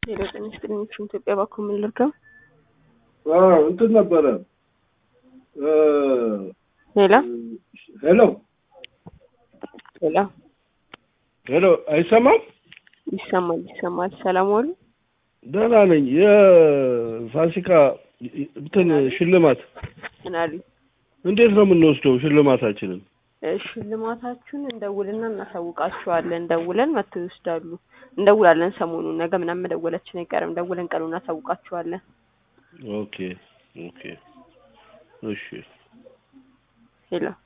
ሄሎ ጤና ይስጥልኝ ኢትዮጵያ ባንክ ምን ልርዳው? አዎ እንትን ነበረ እ ሄሎ ሄሎ ሄሎ ሄሎ አይሰማም? ይሰማል ይሰማል። ሰላም ዋሉ። ደህና ነኝ። የፋሲካ እንትን ሽልማት ምን አሉ? እንዴት ነው የምንወስደው ሽልማታችንን? እ ሽልማታችሁን እንደውልና እናሳውቃችኋለን። ደውለን መጥተው ይወስዳሉ። እንደውላለን ሰሞኑን ነገ ምናምን መደወላችን አይቀርም። ደውለን ቀኑን እናሳውቃችኋለን። ኦኬ ኦኬ እሺ ሄሎ